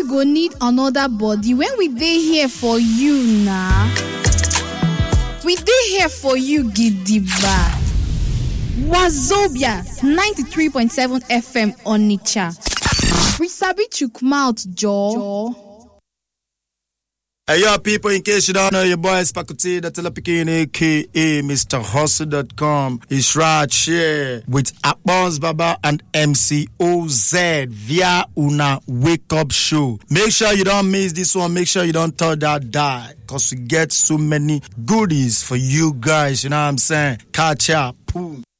you go need another body when we dey here for you na we dey here for you gidigba wazobia 93.7 fm onitsha we sabi chook mouth jaw. Hey, yo, people, in case you don't know, your boy is Pakuti, the Telepikin, aka Mr. Hustle.com. It's right here with Abons Baba and MC OZ via Una Wake Up Show. Make sure you don't miss this one. Make sure you don't tell that die because we get so many goodies for you guys. You know what I'm saying? Catch up. Boom.